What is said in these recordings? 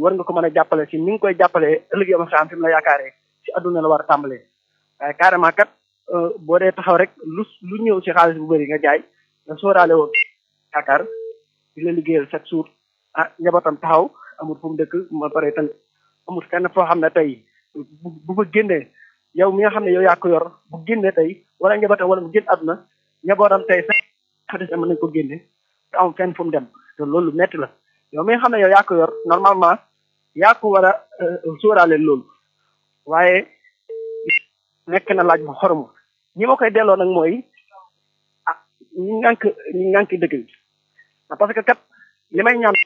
war nga ko mën a jàppale si ni nga koy jàppalee ëllëg yow xam fi mu la yaakaaree si adduna la war a tàmbalee waaye carrément kat boo dee taxaw rek lu lu ñëw si xaalis bu bëri nga jaay nga sóoraale woon yaakaar di la liggéeyal chaque jour ah njabootam taxaw amul fu mu dëkk ma pare tamit amul fenn foo xam ne tey bu bu fa génnee yow mi nga xam ne yow yaa ko yor bu génnee tey wala njabootam wala mu génn àdduna njabootam tey sax xadis mën nañ ko génne te am fenn fu mu dem te loolu metti la yow mi nga xam ne yow yaa ko yor normalement yaa ko war a sóoraale loolu waaye nekk na laaj bu xoromu ñi ma koy delloo nag mooy ah ñi ngànk ñi ngànk dëkk bi parce que kat li may ñaan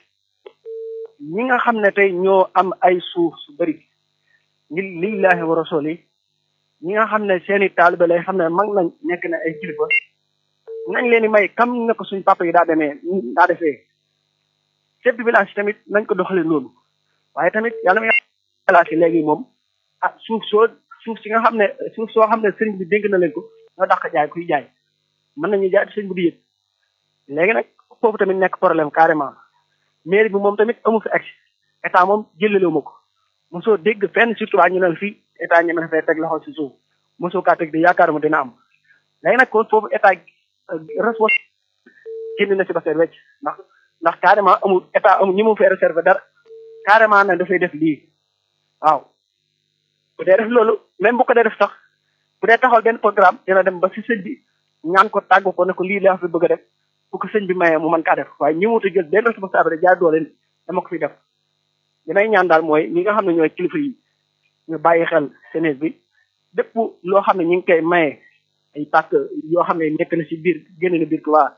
ñi nga xam ne tey ñoo am ay suuf su bëri ngir lillahi wa rasuli ñi nga xam ne seeni taalibe lay xam ne mag nañ nekk na ay kilifa nañ leen di may kam na ko suñ papa yi daa demee daa defee chef de village tamit nañ ko doxale loolu waaye tamit yàlla may village yi léegi moom ah suuf soo suuf si nga xam ne suuf soo xam ne sëriñ bi dénk na leen ko ñoo dàq jaay kuy jaay mën nañu jaay sëriñ bu di yëg léegi nag foofu tamit nekk problème carrément mairie bi moom tamit amu fi ak état moom jëlalewu ma ko mosoo dégg fenn surtout waa ñu ne fii état ñeme na fay teg loxo si suuf mosoo kaa teg di yaakaar mu dina am léegi nag kon foofu état responsable génn na si ba seet wecc ndax ndax carrément amul état amul ñi mu fee réservé dara carrément nag dafay def lii waaw bu dee def loolu même bu ko dee def sax bu dee taxawal benn programme dina dem ba si sëñ bi ñaan ko tàggu ko ne ko lii laa fi bëgg a def bu ko sëñ bi mayee mu mën kaa def waaye ñi wutu jël benn responsable jaay doole dama ko fi def dinay ñaan daal mooy ñi nga xam ne ñooy kilifa yi ñu bàyyi xel Sénégal bi lépp loo xam ne ñu ngi koy maye ay pàcc yoo xam ne nekk na si biir génn na biir waa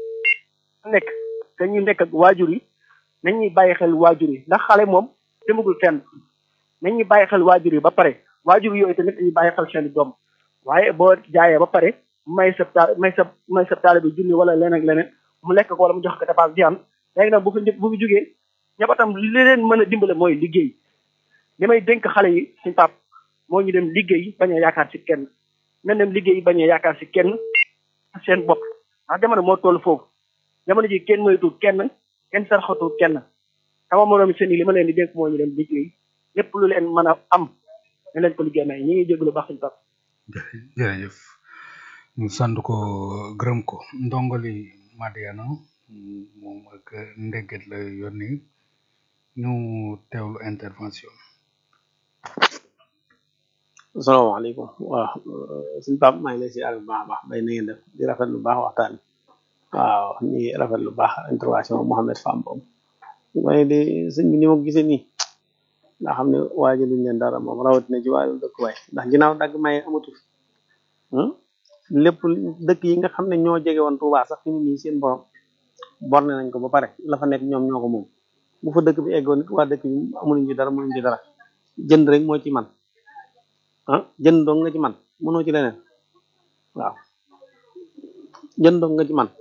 nekk te ñu nekk ak waajur yi nañ ñuy bàyyi xel waajur yi ndax xale moom demagul fenn nañ ñuy bàyyi xel waajur yi ba pare waajur yooyu tamit dañuy bàyyi xel seen doom waaye boo jaayee ba pare may sa ta may sa may sa taale bi junni wala leneen ak leneen mu lekk ko wala mu jox ko dépense di am léegi nag bu fi bu fi jógee ñabatam li leen mën a dimbale mooy liggéey li may dénk xale yi suñ pap moo ñu dem liggéey bañ a yaakaar si kenn nañ dem liggéey bañ a yaakaar si kenn seen bopp ndax jamono moo toll foofu jamono ji kenn moytu kenn kenn sarxatu kenn sama moroom seen yi li ma leen di dénk moo ñu dem liggéey lépp lu leen mën a am ne leen ko liggéey may ñi ngi jéglu baax suñ pap jërëjëf ñu sant ko gërëm ko ndongali Madiana moom ak ndegget la yónni ñu teewlu intervention asalaamaaleykum waaw suñ pap maa ngi lay si bu baax a baax bay na ngeen def di rafet lu baax waxtaan waaw ñi rafet lu baax intervention Mohamed Fam boobu waaye de sëñ bi ni ma ko gisee nii nga xam ne waajaluñ leen dara moom rawatina ci wàllu dëkkuwaay ndax ginnaaw dagg maye amatu fi lépp dëkk yi nga xam ne ñoo jege woon Touba sax fi ni nii seen borom borne nañ ko ba pare la fa nekk ñoom ñoo ko moom bu fa dëkk bi eggoon nit waa dëkk bi amuñu ci dara mënuñ ci dara jënd rek moo ci man ah jënd dong nga ci man mënoo ci leneen waaw jënd dong nga ci man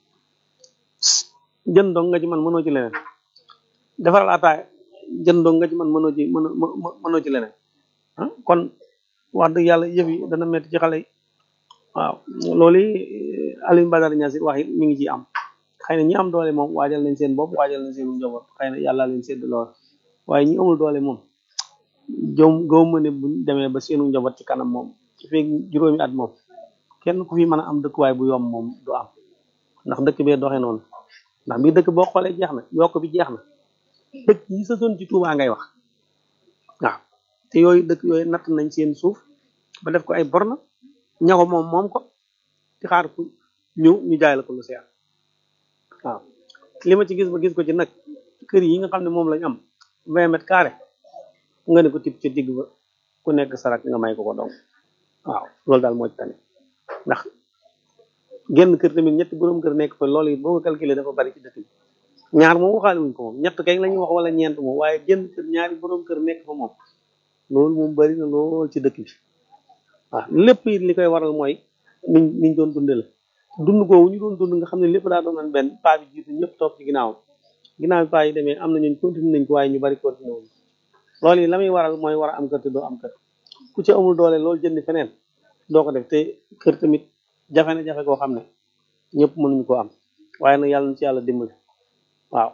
jënd dong nga ci man mënoo ci leneen defaral ataaya jënd dong nga ci man mënoo ci mënoo mënoo ci leneen ah kon wax dëgg yàlla yëf yi dana metti ci xale yi waaw loolu Alioune Badara Niass wax it mi ngi ciy am xëy na ñi am doole moom waajal nañ seen bopp waajal nañ seen njaboot xëy na yàlla leen sedd lool waaye ñi amul doole moom jom goo ma ne buñ demee ba seenu njaboot ci kanam moom ci feeg juróomi at moom kenn ku fi mën a am dëkkuwaay bu yomb moom du am ndax dëkk bee doxee noonu ndax bii dëkk boo xoolee jeex na yokk bi jeex na dëkk yi sa zone ci Touba ngay wax waaw te yooyu dëkk yooyu natt nañ seen suuf ba def ko ay borna ña ko moom moom ko di xaar ku ñëw ñu jaay la ko lu seer waaw li ma ci gis ba gis ko ci nag kër yi nga xam ne moom lañ am vingt mètres carrés nga ne ko tip ci digg ba ku nekk sarak nga may ko ko dong waaw loolu daal moo ci tane ndax genn kër tamit ñetti borom kër nekk fa loolu it boo ko calculé dafa bari ci dëkk bi ñaar moom waxaale wuñ ko moom ñett kay la ñuy wax wala ñeent moom waaye genn kër ñaari borom kër nekk fa moom loolu moom bari na lool ci dëkk bi waaw lépp it li koy waral mooy niñ niñ doon dunde la dund googu ñu doon dund nga xam ne lépp daa doon benn paa bi jiitu ñëpp toog ci ginnaaw ginnaaw bi paa yi demee am na ñun continué nañ ko waaye ñu bari continué wuñ loolu yi la muy waral mooy war a am kër te doo am kër ku ci amul doole loolu jënd feneen doo ko def te kër tamit jafe na jafe koo xam ne ñëpp mënuñu ko am waaye nag yàlla na ci yàlla dimbali waaw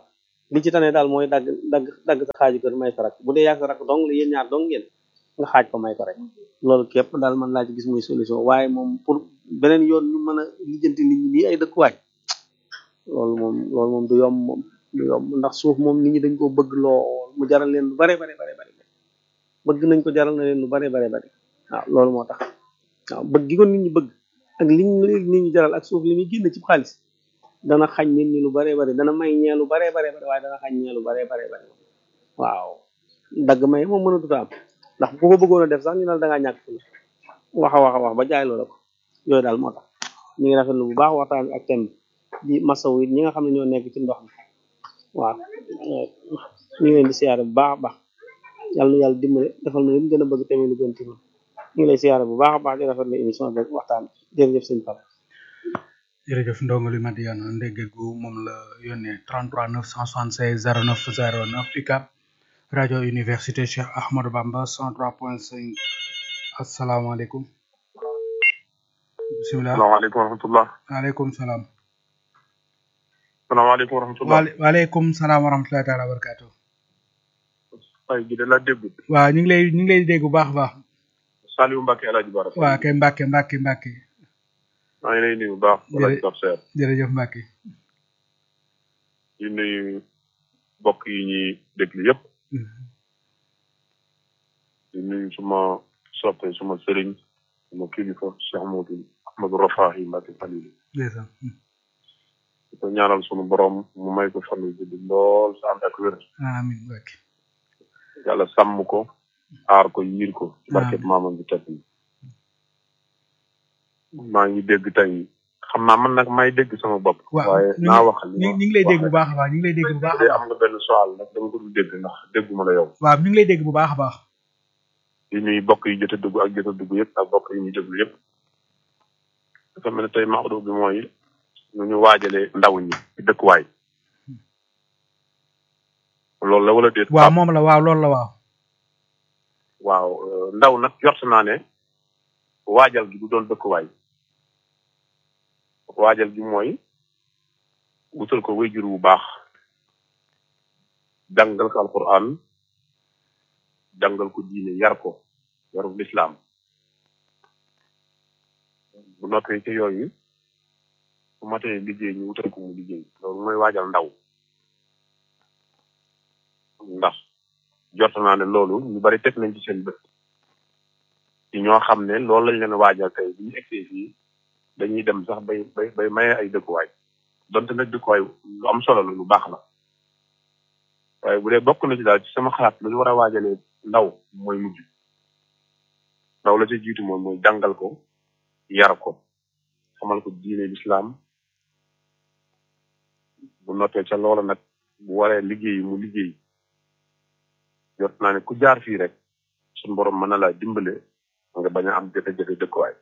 li ci tane daal mooy dagg dagg dagg sa xaaju kër may ko rek bu dee yàgg sa rak dong la yéen ñaar dong ngeen nga xaaj ko may ko rek loolu képp daal man laa ci gis muy solution waaye moom pour beneen yoon ñu mën a lijjanti nit ñi nii ay dëkkuwaay loolu moom loolu moom du yomb moom du yomb ndax suuf moom nit ñi dañ ko bëgg lool mu jaral leen lu bare bare bare bare bëgg nañ ko jaral na leen lu bare bare bare waaw loolu moo tax waaw bëgg gi ko nit ñi bëgg ak li nit ñi jaral ak suuf li muy génn ci xaalis dana xañ nit ñi lu bare bare dana may ñee lu bare bare bare waaye dana xañ ñee lu bare bare bare waaw dagg may moom mënatut a am ndax ku ko bëggoon a def sax ñu ne da ngaa ñàkk fu wax a wax a wax ba jaay loola ko yooyu daal moo tax ñu ngi rafetlu bu baax waxtaan ak thème bi di masawu it ñi nga xam ne ñoo nekk ci ndox mi waaw ñu ngi leen di siyaare bu baax a baax yàlla na yàlla dimbale defal na leen gën a bëgg tamit lu gën ci ñun ñu ngi lay siyaare bu baax a baax di rafetlu émission bi waxtaan jërëjëf sëñ Pape jërëjëf ndongali Madiana ndégge gu moom la yónnee 33 976 09 09 UCAB rajo université Cheikh Ahmadou Bamba 103.5 asalaamaaleykum bisimilah salaamaaleykum wa rahmatullah waaleykum salaam salaamaaleykum wa rahmatullah waale waaleykum salaam wa rahmatullahi taala wa barakaatu ay gi de la dégg waaw ñu ngi lay ñu ngi lay dégg bu baax a baax Saliou Mbacke El Hadj Bara waaw kay Mbacke Mbacke Mbacke maa ngi lay nuyu bu baax wala Jërë- Dor Seer jërëjëf Mbacke di nuyu mbokk yi ñuy déglu yëpp di nuyu suma soppe suma sëriñ suma kilifa Cheikh Modou Ahmadou Rafahi Mbacke Falilou ndeysaan di ko ñaanal sunu borom mu may ko fan yu gudd lool sa ànd ak wér amiin Mbacke yàlla sàmm ko aar ko yiir ko ci barket Amiin. maamam bi tedd yi maa ngi dégg tey xam naa man nag may dégg sama bopp waaw waaye ñu naa ngi wax li ñu ma ngi lay dégg bu wax baax a baax ñu ngi lay dégg bu baax a rek. baax am nga benn soal nag dama ko dul dégg ndax dégguma la yow waaw ñu ngi lay dégg bu baax a baax di nuyu bokk yi jot a dugg ak jot a dugg yëpp ak bokk yi ñuy déglu yëpp dafa mel ne tey maxdu bi mooy nu ñu waajalee ndaw ñi ci dëkkuwaay loolu la wala déet waaw moom la waaw loolu la waaw waaw euh, ndaw nag jort naa ne waajal gi du doon dëkkuwaay waajal gi mooy wutal ko wéyjur bu baax jàngal ko alquran jàngal ko diine yar ko yaru lislaam bu noppee ci yooyu bu matee liggéey ñu wutal ko mu liggéey loolu mooy waajal ndaw ndax jort naa ne loolu ñu bari teg nañ ci seen bët ci ñoo xam ne loolu lañ leen waajal tey bu ñu egsee fii dañuy dem sax bay bay bay maye ay dëkkuwaay donte nag dëkkuwaay lu am solo la lu baax la waaye bu dee bokk na ci daal ci sama xalaat lu ñu war a waajalee ndaw mooy mujj ndaw la ci jiitu moom mooy jàngal ko yar ko xamal ko diine lislaam bu noppee ca loola nag bu waree liggéey mu liggéey jot naa ne ku jaar fii rek suñu borom mën na laa dimbale nga bañ a am jafe-jafe dëkkuwaay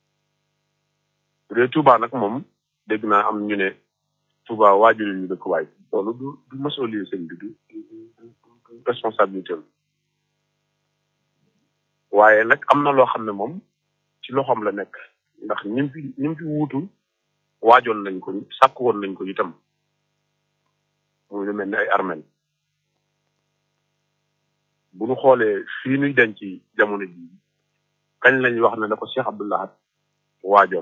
bu dee Touba nag moom dégg naa am ñu ne Touba waajur ñu dëkkuwaay loolu du du masolie sëñ bi du du du responsabilité la waaye nag am na loo xam ne moom ci loxoom la nekk ndax ñim fi ñim fi wuutu waajoon nañ ko sàkk woon nañ ko itam muy lu mel ni ay armel bu ñu xoolee fii nuy denc jamono ji kañ lañ wax ne da ko Cheikh Abdoulahat waajoon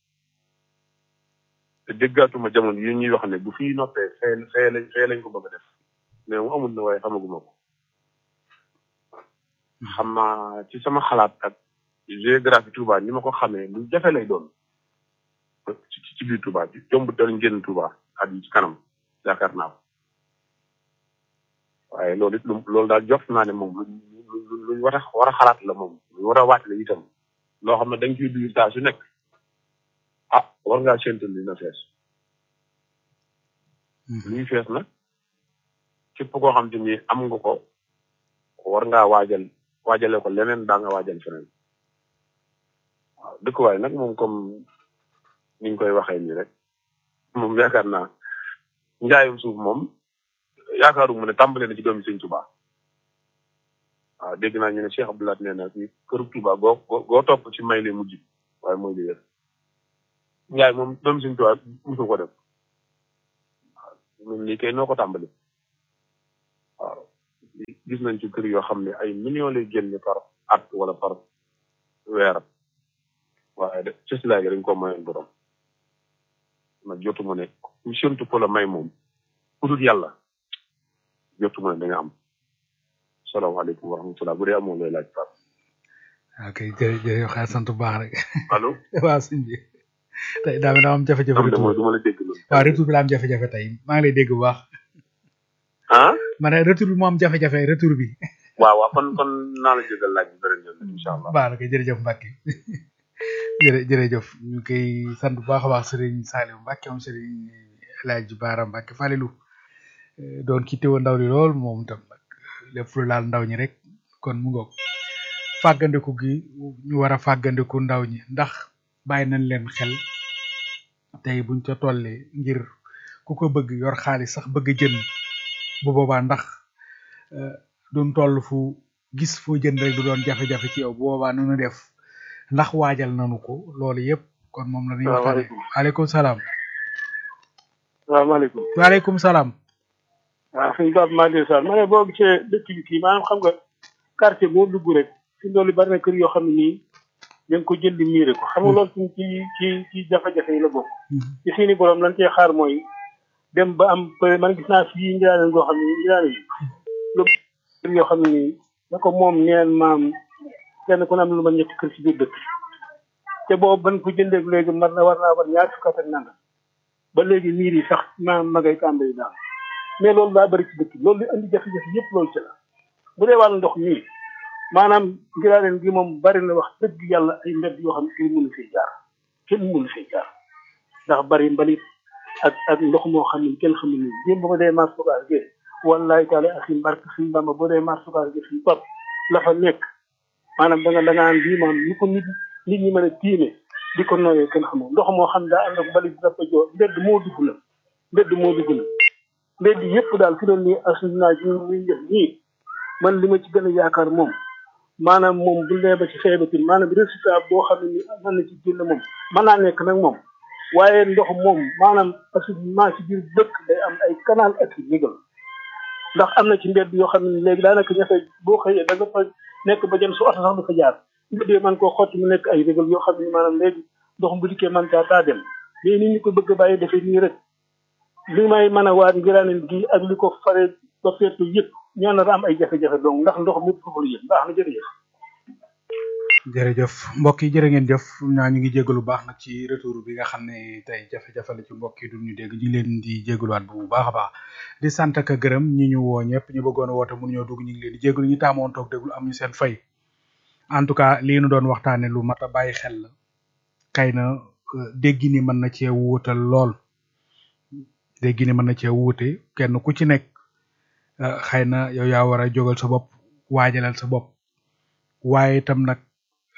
te déggaatuma jamono yi ñuy wax ne bu fii noppee fee fee lañ fee lañ ko bëgg a def mais mu amul na waaye xamaguma ko xam naa ci sama xalaat ak géographie Touba ni ma ko xamee lu jafe lay doon ci ci biir Touba ci jomb dal ngeen Touba at yi ci kanam yaakaar naa ko waaye loolu it lu loolu daal jot naa ne moom lu lu lu war a war a xalaat la moom lu war a waat la itam loo xam ne da nga ciy dugg saa su nekk ah war ngaa séntu li na fees luy fees nag képp koo xam te ni am nga ko war ngaa waajal waajale ko leneen daa nga waajal feneen waaw dëkkuwaay nag moom comme ni ñu koy waxee nii rek moom yaakaar naa njaayum suuf moom yaakaaru mu ne tàmbale na ci doomi sëñ Touba waaw dégg naa ñu ne Cheikh Abdoulaye nee na ci këru Touba goo goo topp ci may lee mujj waaye mooy li wér njaay moom doomi sëñ Touba musu ko def waaw ñun lii kay noo ko tàmbali gis nañ ci kër yoo xam ne ay millions lay génne par at wala par weer waaye de cëslaay gi dañ ko mayoon borom nag jotuma ne ku séntu ko la may moom ku dul yàlla jotuma ne da nga am salaamaaleykum wa rahmatulah bu dee amoo lay laaj Pape. ok jërëjëf jërëjëf xaar sant bu baax rek allo. waaw sëñ bi tey daa daa am jafe-jafe am de mooy retour du ma la dégg loolu. waaw retour bi la am jafe-jafe tey maa ngi lay dégg bu baax ah. ma ne retour bi moo am jafe-jafe retour bi waaw waaw kon kon naa la jégal laaj bi beneen yoon incha allah. baax na kay jërëjëf Mbacke jërë jërëjëf ñu koy sant bu baax a baax Serigne Saliou Mbacke moom Serigne El Hadj Baara Mbacke Falilou doon ki teewoon ndaw li lool moom itam nag lépp lu laal ndaw ñi rek kon mu ngoog fàggandiku gi ñu war a fàggandiku ndaw ñi ndax bàyyi nañ leen xel tey buñ ca tollee ngir ku ko bëgg yor xaalis sax bëgg jënd bu boobaa ndax euh, duñ toll fu gis foo jënd rek du doon jafe-jafe ci yow bu boobaa nu nu def ndax waajal nanu ko loolu yëpp kon moom la ñuy waxtaane waaleykum salaam salaamaaleykum waaleykum salaam waaw suñu Pape Malick Sall ma ne boo gisee dëkk bi kii maanaam xam nga quartier boo dugg rek fi loolu bari na kër yoo xam ne nii da nga ko jël di miire ko xam nga loolu ci ci ci ci jafe-jafe yi la bokk ci seeni borom lan cee xaar mooy dem ba am peut man gis naa fii njiraane goo xam ne njiraane yi lu kër yoo xam ne nii da ko moom neen maam kenn ku ne am lu ma ñetti kër ci biir dëkk te boobu ban ko jëndee léegi mar na war naa war ñaar fukk ak nanga ba léegi miir yi sax maam ma ngay tàmbali daal mais loolu daa bëri ci dëkk bi loolu li indi jafe-jafe yëpp loolu ci la bu dee wàllu ndox mii maanaam ngiraaneen gi moom bari na wax dëgg yàlla ay mbedd yoo xam ne kenn mënu fee jaar kenn mënu fee jaar ndax bari mbalit ak ak ndox moo xam ne kenn xamul ni démb ba ma dee mars fogar ge wallahi taala ak suñ barke suñ bamba boo dee mars fogar ge suñ pap la fa nekk maanaam da nga da nga naan bii maanaam ni ko nit nit ñi mën a tiime di ko nooyee kenn xamul ndox moo xam daa ànd ak mbalit dafa joo mbedd moo dugg na mbedd moo dugg na mbedd yëpp daal fi doon nii assainissement bi muy def nii man li ma ci gën a yaakaar moom maanaam moom bu nee ba ci feebatin maanaam résultat boo xam ne ni mën na ci génn moom mën naa nekk nag moom waaye ndox moom maanaam assainissement ci biir dëkk day am ay canal ak i régal ndax am na ci mbedd yoo xam ne léegi daanaka ñafe boo xëyee da nga fa nekk ba jëm su oto sax du fa jaar mbedd yi man koo xotti mu nekk ay régal yoo xam ne maanaam léegi ndox bu dikkee man caa taa dem mais ni ñu ko bëgg a bàyyi defee nii rek li may mën a waat ngiraaneen gi ak li ko fare ba feetu yëpp ñoo nar a am ay jafe-jafe donc ndax ndox mi foofu la yëpp baax na jërëjëf jërëjëf mbokk yi jërë ngeen jëf ñaa ñu ngi jégalu baax nag ci retour bi nga xam ne tey jafe-jafe la ci mbokk yi du ñu dégg ñu ngi leen di jégaluwaat bu baax a baax di sant ak a gërëm ñi ñu woo ñëpp ñu bëggoon a woote mënu ñoo dugg ñu ngi leen di jégalu ñu taamoon toog déglu am ñu seen fay en tout cas lii nu doon waxtaane lu mat a bàyyi xel la kay na dégg ni mën na cee wuutal lool dégg ni mën na cee wuute kenn ku ci nekk xëy na yow yaa war a jógal sa bopp waajalal sa bopp waaye itam nag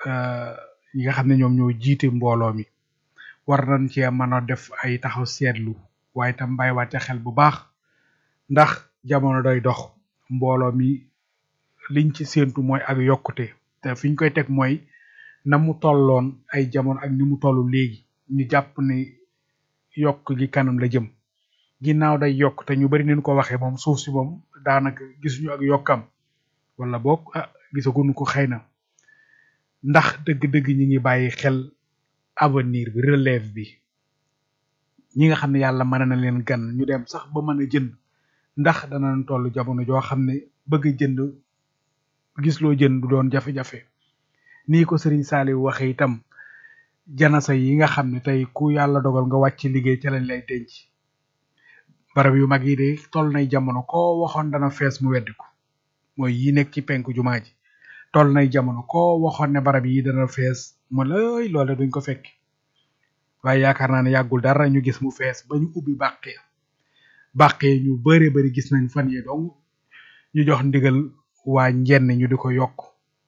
ñi nga xam ne ñoom ñoo jiite mbooloo mi war nañ cee mën a def ay taxaw seetlu waaye itam bàyyiwaat ca xel bu baax ndax jamono day dox mbooloo mi liñ ci séentu mooy ak yokkute te fiñ koy teg mooy na mu tolloon ay jamono ak ni mu toll léegi ñu jàpp ne yokk gi kanam la jëm ginnaaw day yokk te ñu bari nañ ko waxee moom suuf si moom daanaka gisuñu ak yokkam wala boog ah gisaguñu ko xëy na ndax dëgg-dëgg ñi ngi bàyyi xel avenir bi relève bi ñi nga xam ne yàlla mën na leen gan ñu dem sax ba mën a jënd ndax danañ toll jamono joo xam ne bëgg a jënd gis loo jënd du doon jafe-jafe nii ko Serigne Saliou waxee itam janasa yi nga xam ne tey ku yàlla dogal nga wàcc liggéey ca lañ lay denc barab yu mag yi de toll nay jamono koo waxoon dana fees mu weddi ko mooy yi nekk ci penku jumaa ji toll nay jamono koo waxoon ne barab yi dana fees mu lay loole duñ ko fekk waaye yaakaar naa ne yàggul dara ñu gis mu fees ba ñu ubbi bàqee bàqee ñu bare bari gis nañ fan yi dong ñu jox ndigal waa njenn ñu di ko yokk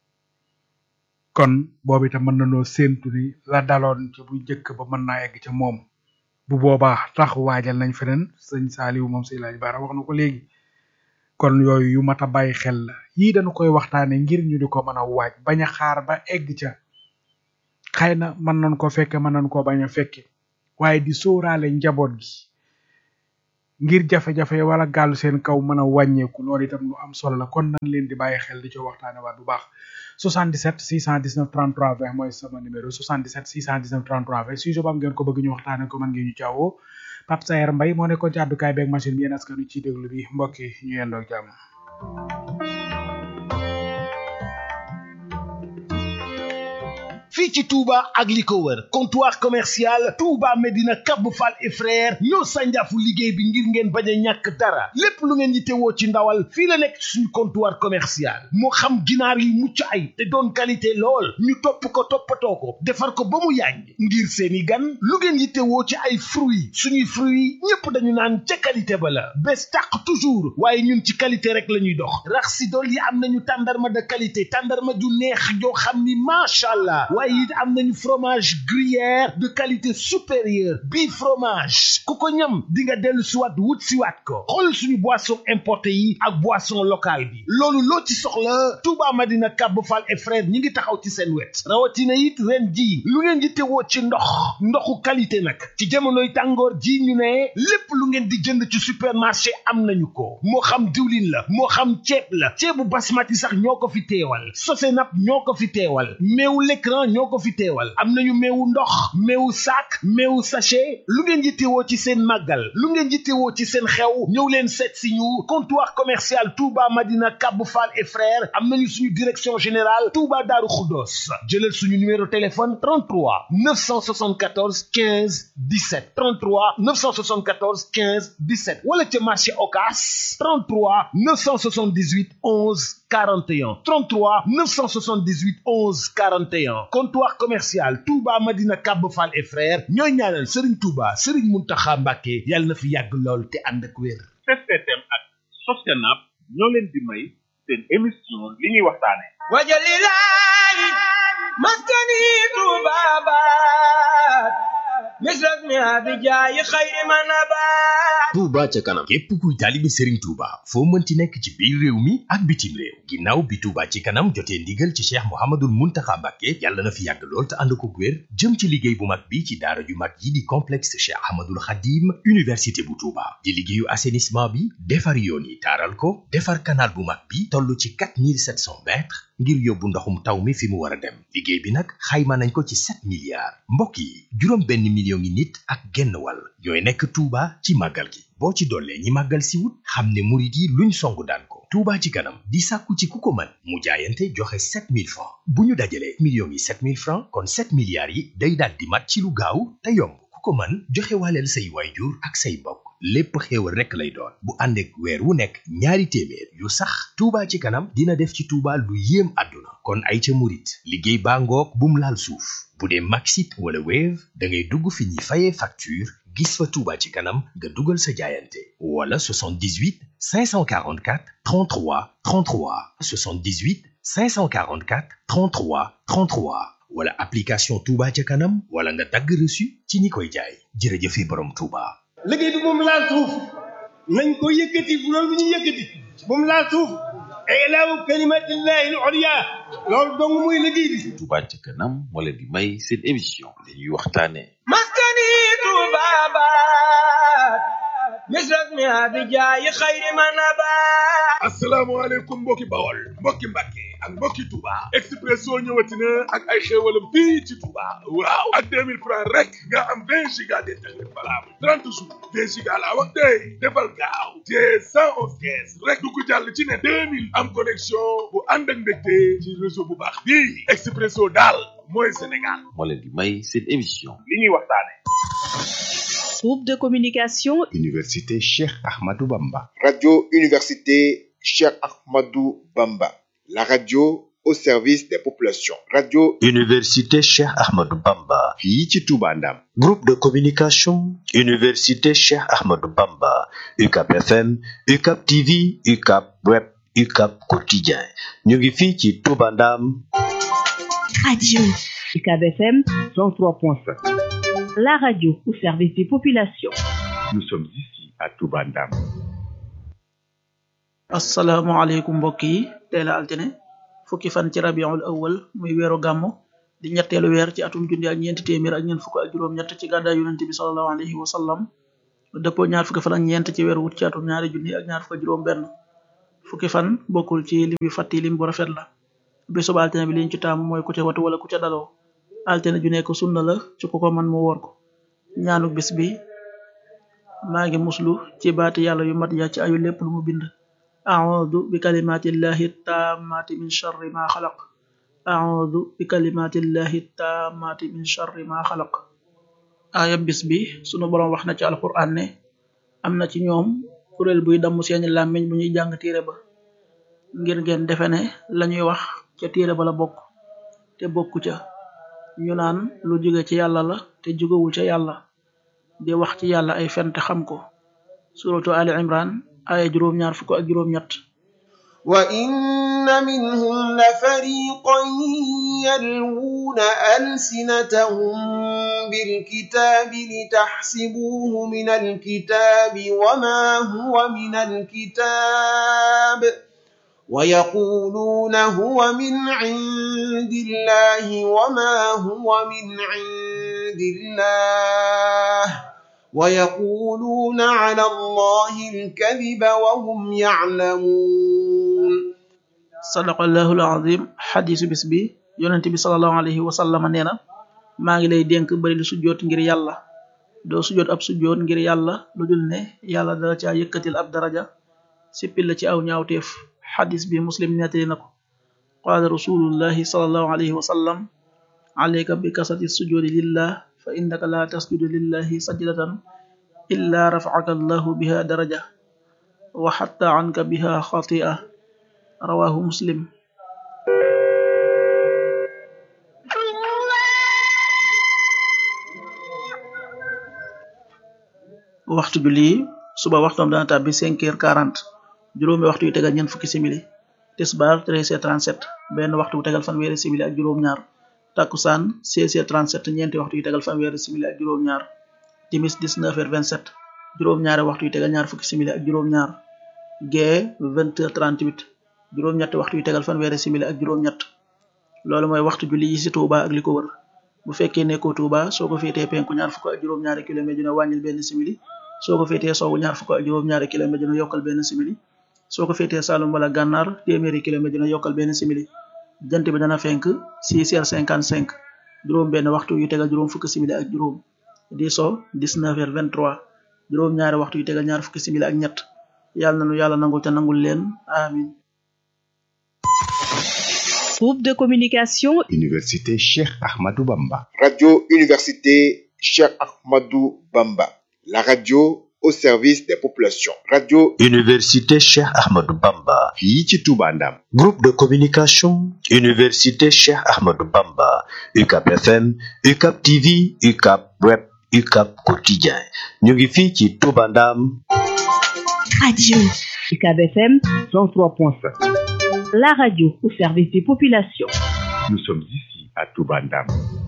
kon boobu itam mën nañoo séentu ni la daloon ci bu njëkk ba mën naa egg ca moom bu boobaa tax waajal nañ feneen sëñ Saaliw moom sëñ Laaj Baara wax na ko léegi kon yooyu yu mat a bàyyi xel la yii dañu koy waxtaane ngir ñu di ko mën a waaj bañ a xaar ba egg ca xëy na mën nañ ko fekke mën nañ ko bañ a fekke waaye di sóoraale njaboot gi ngir jafe-jafe wala gàllu seen kaw mën a wàññeeku loolu itam lu am solo la kon nañ leen di bàyyi xel di ci waxtaane waat bu baax 77 619 33 20 mooy sama numéro 77 619 33 20 sujet bu am ngeen ko bëgg ñu waxtaane ko mën ngeen ñu caawoo Pape Sayer Mbaye moo nekkoon ci àddukaay beeg machine bi yéen askanu ci déglu bi mbokk yi ñu yendoog jàmm fii ci Touba ak li ko wër comptoir commercial Touba Medina Cap Fall et frère ñoo sànjaafu liggéey bi ngir ngeen bañ a ñàkk dara lépp lu ngeen yittewoo ci ndawal fii la nekk ci suñu comptoir commercial moo xam ginaar yu mucc ay te doon qualité lool ñu topp ko toppatoo ko defar ko ba mu yàññ ngir seeni gan lu ngeen yittewoo ci ay fruits suñuy fruits ñépp dañu naan ca qualité ba la bés tàq toujours waaye ñun ci qualité rek la ñuy dox rax si dool yi am nañu tàndarma de qualité tàndarma ju neex joo xam ni macha allah waaye it am nañu fromage gruyère de qualité supérieure bii fromage ku ko ñam di nga dellu siwaat wut siwaat ko xool suñu boisson importé yi ak boisson locale bi loolu loo ci soxla Touba Madina Cap Fall et frère ñi ngi taxaw ci seen wet rawatina it ren ji lu ngeen di tewoo ci ndox ndoxu qualité nag ci jamonoy tàngoor ji ñu ne lépp lu ngeen di jënd ci supermarché am nañu ko moo xam diwlin la moo xam ceeb la ceebu basmati sax ñoo ko fi teewal sosenap ñoo ko fi teewal meewu l'écran ñoo ko fi teewal am nañu meewu ndox meewu sac meewu sachet lu ngeen yittewoo ci seen màggal lu ngeen yittewoo ci seen xew ñëw leen seet si ñu comptoir commercial Touba Madina Cap Fall et frères am nañu suñu direction générale Touba Darou Khoudoss jëlal suñu numéro téléphone 33 974 15 17 33 974 15 17 wala ca marché Ocass 33 978 11 41 33 978 11 41 comptoir commercial Touba Madina Cap Fall et frères ñooy ñaanal Serigne Touba Serigne Mountakha Mbacké yàlla na fi yàgg lool te ànd ak wér. STM ak Sostenab ñoo leen di may seen émission li ñuy waxtaane wajalilaay maskani tubabat misras mi abijaayi xayri manabat Touba ca kanam képp kuy taalibe Serigne Touba foo mënti nekk ci biir réew mi ak bitim réew ginnaaw bi Touba ci kanam jotee ndigal ci Cheikh Mouhamadoul Mountakha Mbacké yàlla na fi yàgg lool te ànd ko wér jëm ci liggéey bu mag bi ci daara ju mag yi di complexe Cheikh Ahmadoul Khadim université bu Touba di liggéeyu assainissement bi defar yoon yi taaral ko defar canal bu mag bi toll ci 4700 mètres ngir yóbbu ndoxum taw mi fi mu war a dem liggéey bi nag xayma nañ ko ci 7 milliards mbokk yi juróom benn million ngi nit ak genn wàll ñooy nekk Touba ci màggal gi boo ci dollee ñi màggal si wut xam ne murit yi luñ songu daan ko Touba ci kanam di sàkku ci ku ko mën mu jaayante joxe 7000 francs bu ñu dajalee millions yi 7000 francs kon 7 milliards yi day daal di mat ci lu gaaw te yomb ku ko mën joxe waaleel say waajur ak say mbokk lépp xéewal rekk lay doon bu ànd ak weer wu nekk ñaari téeméer yu sax Touba ci kanam dina def ci Touba lu yéem àdduna kon ay ca murit liggéey baa ngoog bum laal suuf bu dee Maxit wala Wave da ngay dugg fi ñuy fayee facture gis fa Touba ci kanam nga dugal sa jaayante wala 78 544 33 33 78 544 33 33 wala application Touba ca kanam wala nga dagg reçu ci ñi koy jaay jërëjëfe borom Touba. liggéey bi moom laal suuf nañ ko yëkkati bu loolu bu ñu yëkkati moom laal suuf ilaahu kalimatillahi al-ulya loolu dong muy liggéey bi Touba ca kanam moo leen di may seen émission li ñuy waxtaane maskani tubabat misras mi abijaayi xayri manabat asalaamaaleykum mbokki bawol mbokki mbàkke ak mbokki Touba Expresso ñëwati na ak ay xéewalam fii ci Touba waaw ak 2000 francs rek nga am 20 giga d'internet valable 30 jours 20 giga laa wax tey defal gaaw te 111 kees rek du ko jàll ci ne 2000 am connexion bu ànd ak mbégte ci réseau bu baax bii Expresso daal mooy Sénégal moo leen di may seen émission li ñuy waxtaane Groupe de communication Université Cheikh Ahmadou Bamba. Radio Université Cheikh Ahmadou Bamba. La radio au service des populations. Radio Université Cheikh Ahmadou Bamba. fii ci Touba Ndam. Groupe de communication Université Cheikh Ahmadou Bamba. UCAP FM, UCAP TV, UCAP Web, UCAP Quotidien. ñu ngi fii ci Touba Ndam. Radio UCAB FM 103.5. La radio au service des populations. Nous sommes ici à Touba Ndam. asalaamaaleykum mbokk yi tey la altine fukki fan ci rabiul awal muy weeru gàmmu di ñetteelu weer ci atum junni ak ñeenti téeméer ak ñeent fukk ak juróom-ñett ci gàddaay yonente bi salallahu alayhi wa sallam dëppoo ñaar fukki fan ak ñeent ci weeru wut ci atum ñaari junni ak ñaar fukk ak juróom benn fukki fan bokkul ci lim yu fàtti lim bu rafet la bisub altine bi liñ ci taamu mooy ku ca watu wala ku ca daloo altine ju nekk sunna la ci ku ko man mu woor ko ñaanu bis bi maa ngi muslu ci baati yàlla yu mat ya ci ayu lépp lu mu bind a'udhu bi kalimatillahi tammati min sharri ma xalaq a'udhu bi kalimatillahi tammati min sharri ma xalaq aaya bis bi sunu boroom wax na ci alquran ne am na ci ñoom kuréel buy damm seeni làmmiñ bu ñuy jàng téere ba ngir ngeen defe ne lañuy wax ca téere ba la bokk te bokku ca ñu naan lu jóge ci yàlla la te jógewul ca yàlla di wax ci yàlla ay fen te xam ko suratu ali imran aaya juróom ñaar fukk ak juróom ñett وإن منهم لفريقا يلوون ألسنتهم بالكتاب لتحسبوه من الكتاب وما هو من الكتاب ويقولون هو من عند الله وما هو من عند الله ويقولون على الله الكذب وهم يعلمون sadaqallahu alazim xadisu bis bi yonent bi salallahu alayhi wa sallam nee na maa ngi lay dénk bari lu sujjoot ngir yàlla doo sujjoot ab sujjoot ngir yàlla lu dul ne yàlla dala caa yëkkatil ab daraja sippil la ci aw ñaawteef xadis bi muslim nettali na ko qaala rasulullahi salallahu alayhi wa sallam alayka bi kasati sujjoodi lillah fa innaka la tasjudu lillahi sajdatan illa rafacaka allahu biha daraja wa xatta anka biha xatia rawahu muslim waxtu julli suba waxtoom dana tàbbi cinq heures quarante juróomi waxtu yu tegal ñeent fukki simili tisbaar treize heures trente sept benn waxtu bu tegal fanweeri simili ak juróom-ñaar takkusaan seize heures trente sept ñeenti waxtu yu tegal fanweeri simili ak juróom-ñaar timis dix-neuf heures vingt sept juróom-ñaari waxtu yu tegal ñaar fukki simili ak juróom-ñaar gee vingt heures trente huit juróom-ñetti waxtu yu tegal fanweeri simili ak juróom-ñett loolu mooy waxtu julli yi ci Touba ak li ko wër bu fekkee nekkoo Touba soo ko féetee penku ñaar fukk ak juróom-ñaari kilomètre dina wàññil benn simili soo ko féetee sowwu ñaar fukk ak juróom-ñaari kilomètre dina yokkal benn simili soo ko féetee Saloum wala Gànnaar téeméeri kilomètre dina yokkal benn simili jant bi dana fenk 6 heures 55 juróom benn waxtu yu tegal juróom fukki simili ak juróom di so 19 heures 23 juróom ñaari waxtu yu tegal ñaar fukki simili ak ñett yàlla na nu yàlla nangul te nangul leen amin Groupe de communication Université Cheikh Ahmadou Bamba. Radio Université Cheikh Ahmadou Bamba. La radio au service des populations. Radio Université Cheikh Ahmadou Bamba. fii ci Touba Ndam. Groupe de communication Université Cheikh Ahmadou Bamba. UCAP FM, UCAP TV, UCAP Web, UCAP Quotidien. ñu ngi fii ci Touba Ndam. Radio UCAB FM 103.5. La radio au service des populations. Nous sommes ici à Touba Ndam.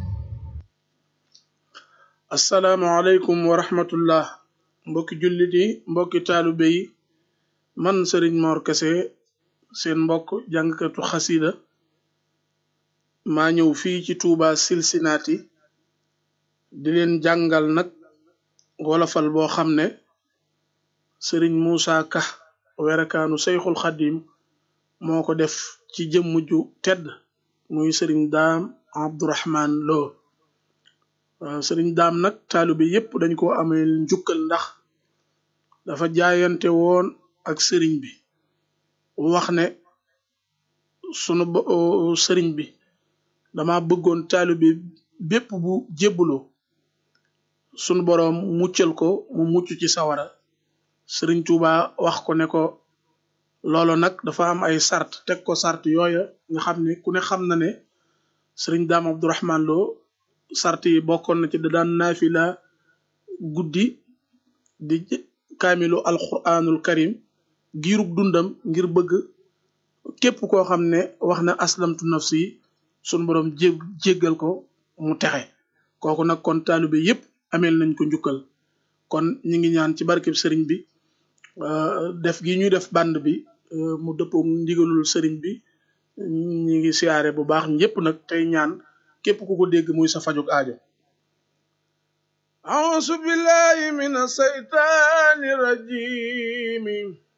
asalaamaaleykum wa rahmatullah mbokki jullit yi mbokki taalibe yi man sëriñ Mor Kese seen mbokk jàngkatu xasida maa ñëw fii ci Touba Cincinnati di leen jàngal nag wolofal boo xam ne sëriñ Moussa Ka werekaanu Seyxul Xadim moo ko def ci jëmm ju tedd muy sëriñ daam Abdourahman Lo waaw sëriñ daam nag taalibe yépp dañ ko amee njukkal ndax dafa jaayante woon ak sëriñ bi wax ne sunu sëriñ bi dama bëggoon taalibe bépp bu jébbuloo sunu boroom muccal ko mu mucc ci sawara sëriñ Tuuba wax ko ne ko loolu nag dafa am ay sart teg ko sart yooya nga xam ne ku ne xam na ne sëriñ daam Abdourahman Lo sart yi bokkoon na ci da daan naafila guddi di kaamilu alquranul karim giirug dundam ngir bëgg képp koo xam ne wax na aslamtu nafsi sun borom jé jéggal ko mu texe kooku nag kon taalibe yépp ameel nañ ko njukkal kon ñi ngi ñaan ci barkeb sëriñ bi def gi ñuy def band bi mu dëppoo ndigalul sëriñ bi ñi ngi siyaare bu baax ñépp nag tey ñaan képp ku ko dégg muy sa fajug aajo أعوذ بالله من الشيطان الرجيم